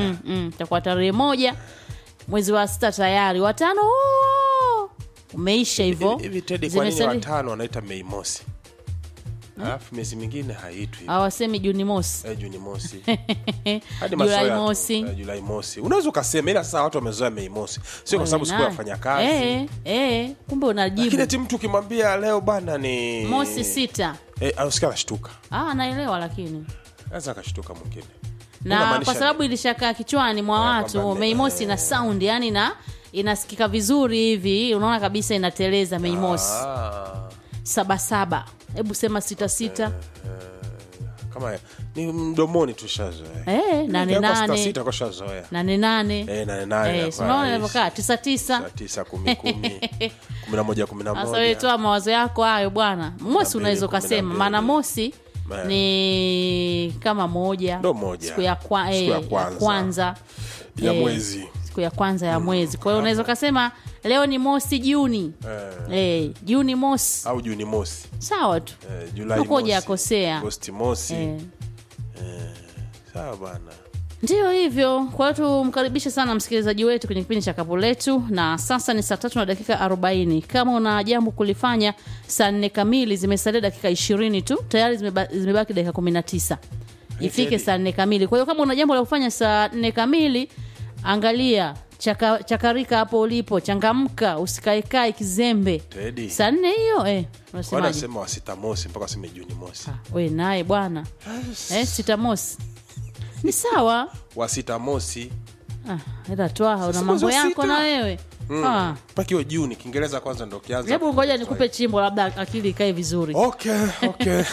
mm, mm, itakuwa tarehe moja mwezi wa sita tayari watano huo umeisha hivyo Hivi- hivi Teddy, kwa nini Zimesali- watano wanaita Mei Mosi alafu miezi mingine haitwi hawasemi juni mosi eh, Juni Mosi hadi Julai mazoea tu. mosi. Eh, Julai Mosi unaweza ukasema, ila sasa watu wamezoea Mei Mosi, sio kwa sababu siku ya Wewe wafanya naye. kazi eh, eh, kumbe lakini unajibu eti mtu ukimwambia leo bana ni mosi sita eh, ausikia anashtuka, ah, naelewa lakini anaweza akashtuka mwingine na Unamaanisha kwa sababu ilishakaa kichwani mwa Eh, watu kwamba ni- Mei Mosi ina sound yani na inasikika vizuri hivi unaona kabisa inateleza Mei Mosi ah, sabasaba hebu sema sita sita kama ni mdomoni tushazoea eh, nane Ukiweka sita nane sita kashazoea nane nane eh, nane nane Eh, inakuwa si unaona rahisi. inavyokaa tisa tisa Saa tisa kumi kumi kumi na moja kumi na sasa wewe moja toa mawazo yako hayo bwana mosi mbili, unaweza kumi na ukasema mbili. maana mosi Eh. ni kama moja Ndo moja. siku ya, kwa, Siku eh, ya ya kwanza. kwanza ya Eh, mwezi siku ya kwanza ya mwezi kwa hiyo unaweza ukasema leo ni mosi juni eh, eh, juni mosi au Juni mosi sawa tu eh, Julai Huko mosi hujakosea. Agosti mosi eh. sawa bana ndiyo hivyo kwa hiyo tumkaribishe sana msikilizaji wetu kwenye kipindi cha kapu letu na sasa ni saa tatu na dakika 40 kama una jambo kulifanya saa nne kamili zimesalia dakika ishirini tu tayari zimeba, zimebaki dakika 19 ifike Teddy. saa nne kamili kwa hiyo kama una jambo la kufanya saa nne kamili angalia chaka, chakarika hapo ulipo changamka usikaekae kizembe Teddy. saa nne hiyo eh, Kwa unasemaje anasema wa sita mosi mpaka waseme Juni mosi Ah, we naye bwana eh, sita mosi ni sawa wa sita mosi Ah, ila twaha una Sasa mambo mwezi wa yako sita. na wewe Ah, mpaka hiyo Juni Kiingereza kwanza ndo kianza hebu ngoja nikupe chimbo labda akili ikae vizuri okay okay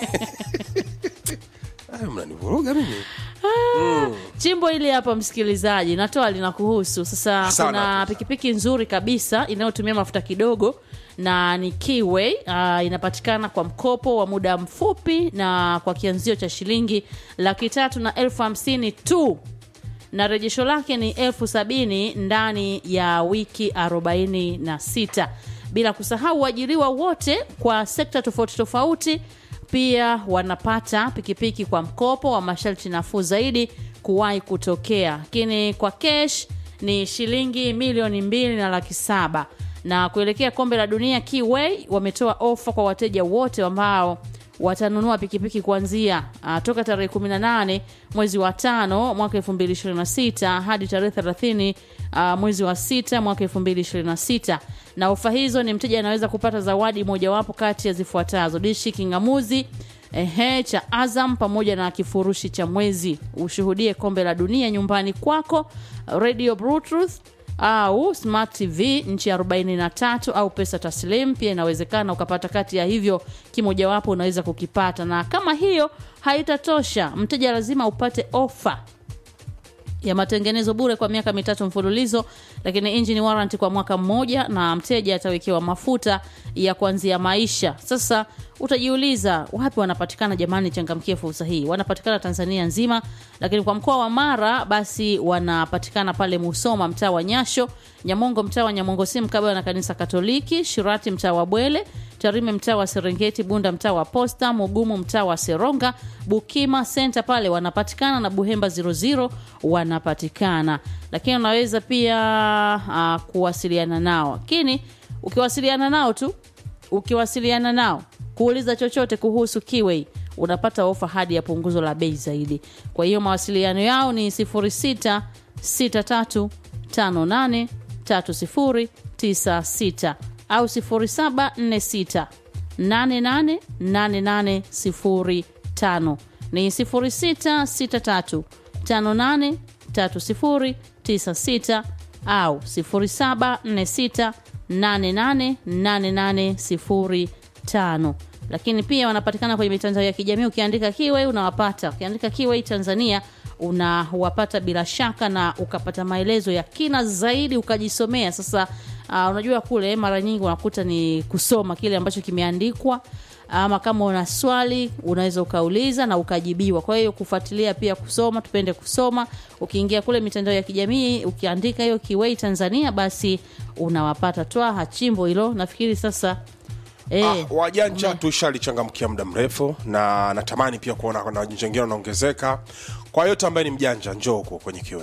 Ay, mnanivuruga mimi chimbo hili hapa msikilizaji natoa linakuhusu sasa Sana kuna tu. pikipiki nzuri kabisa inayotumia mafuta kidogo na ni Keyway. Uh, inapatikana kwa mkopo wa muda mfupi na kwa kianzio cha shilingi laki tatu na elfu hamsini tu na rejesho lake ni elfu sabini ndani ya wiki 46 bila kusahau uajiriwa wote kwa sekta tofauti tofauti pia wanapata pikipiki kwa mkopo wa masharti nafuu zaidi kuwahi kutokea lakini kwa kesh ni shilingi milioni mbili na laki saba na kuelekea kombe la dunia Keyway wametoa ofa kwa wateja wote ambao watanunua pikipiki kuanzia uh, toka tarehe 18 mwezi wa tano mwaka 2026 hadi tarehe 30 uh, mwezi wa sita mwaka 2026 na ofa hizo ni mteja anaweza kupata zawadi mojawapo kati ya zifuatazo dishi kingamuzi ehe cha azam pamoja na kifurushi cha mwezi ushuhudie kombe la dunia nyumbani kwako radio bluetooth au smart tv nchi ya 43 au pesa taslim pia inawezekana ukapata kati ya hivyo kimojawapo unaweza kukipata na kama hiyo haitatosha mteja lazima upate ofa ya matengenezo bure kwa miaka mitatu mfululizo lakini engine warranty kwa mwaka mmoja na mteja atawekewa mafuta ya kuanzia maisha sasa utajiuliza wapi wanapatikana jamani changamkie fursa hii wanapatikana tanzania nzima lakini kwa mkoa wa mara basi wanapatikana pale musoma mtaa wa nyasho nyamongo mtaa wa nyamongo si mkabala na kanisa katoliki shirati mtaa wa bwele tarime mtaa wa serengeti bunda mtaa wa posta mugumu mtaa wa seronga bukima senta pale wanapatikana na buhemba 00 wanapatikana lakini unaweza pia uh, kuwasiliana nao lakini ukiwasiliana nao tu ukiwasiliana nao kuuliza chochote kuhusu Kiway unapata ofa hadi ya punguzo la bei zaidi. Kwa hiyo mawasiliano yao ni 0663583096 au 0746888805 ni 0663583096 au 0746888805 lakini pia wanapatikana kwenye mitandao ya kijamii ukiandika Kiway unawapata ukiandika Kiway Tanzania unawapata bila shaka na ukapata maelezo ya kina zaidi ukajisomea sasa uh, unajua kule mara nyingi unakuta ni kusoma kile ambacho kimeandikwa ama kama una swali unaweza ukauliza na ukajibiwa kwa hiyo kufuatilia pia kusoma tupende kusoma ukiingia kule mitandao ya kijamii ukiandika hiyo Kiway Tanzania basi unawapata twaha chimbo hilo nafikiri sasa eh, Ah, wajanja tushalichangamkia muda mrefu na natamani pia kuona na wajanja wengine wanaongezeka kwa yote ambaye ni mjanja njoo huko kwenye kiwe